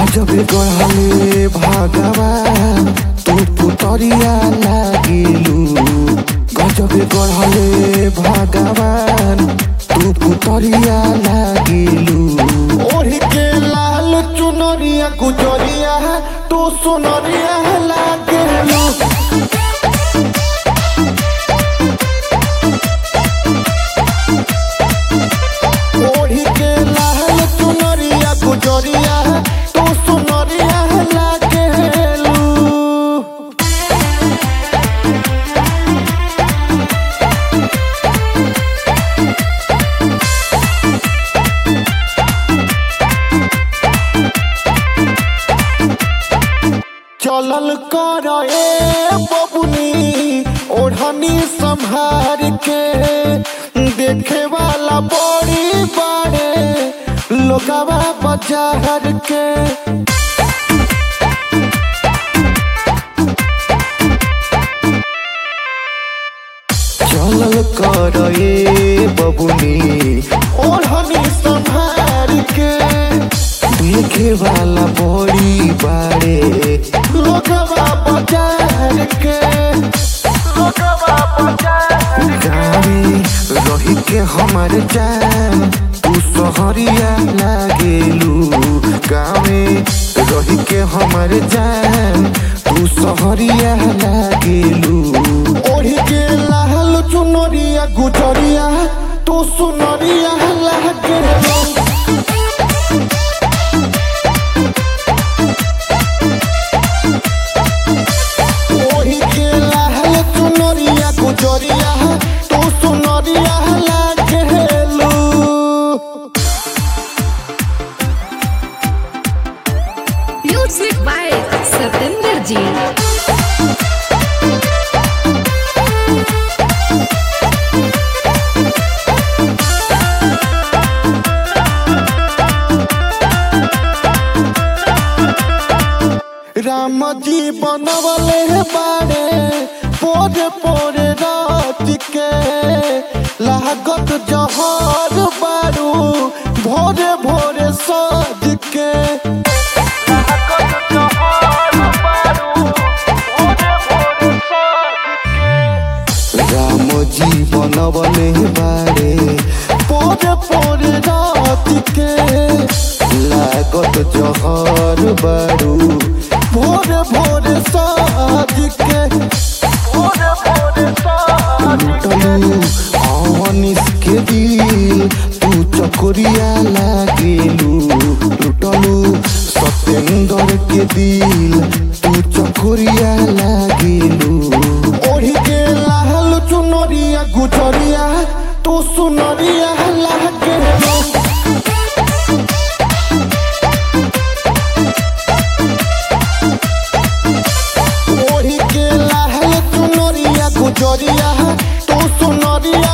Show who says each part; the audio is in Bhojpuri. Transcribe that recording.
Speaker 1: गजब गढ़ले भगवान तू पुतरिया लागिलू गजब गढ़ले भगवान तू पुतरिया लागिलू ओढ़ के लाल चुनरिया गुजरिया तू सुनरिया लागिलू ओढ़ी के लाल चुनरिया गुजरिया तू सुनरिया लागेलू चलल कर ए बबुनी ओढ़नी संभार के देखे वाला बड़ी बाड़े लोगवा बाजार के चलल कर ए बबुनी ओढ़नी संभार के देखे वाला बड़ी बाड़े लोगवा बाजार के लोगवा बाजार गावे रही के हमार जान तू सहरिया लागेलू गावे रही के हमार जान तू सहरिया लागेलू ओढ़ी के लाल चुनरिया गुजरिया तू सुनरिया लागेलू ओढ़ी के लाल चुनरिया गुजरिया तू सुनरिया लागेलू
Speaker 2: Music by Satinder Ji.
Speaker 1: Ram जी बनवले बाड़े पोरे पोरे रात के लागत जहर बारू भोरे भोरे सज के राम जी बनवले बाड़े पोरे पोरे रात के लागत जहर बारू भोरे भोरे साज के भोरे भोरे लुटलू अवनिस के दिल तू चकोरिया लागेलू लुटलू सतेंद्र के दिल तू चकोरिया लागेलू ओढ़ी के लाल चुनरिया गुजरिया तू सुनरिया लागेलू ओढ़ी के लाल चुनरिया गुजरिया तू सुनरिया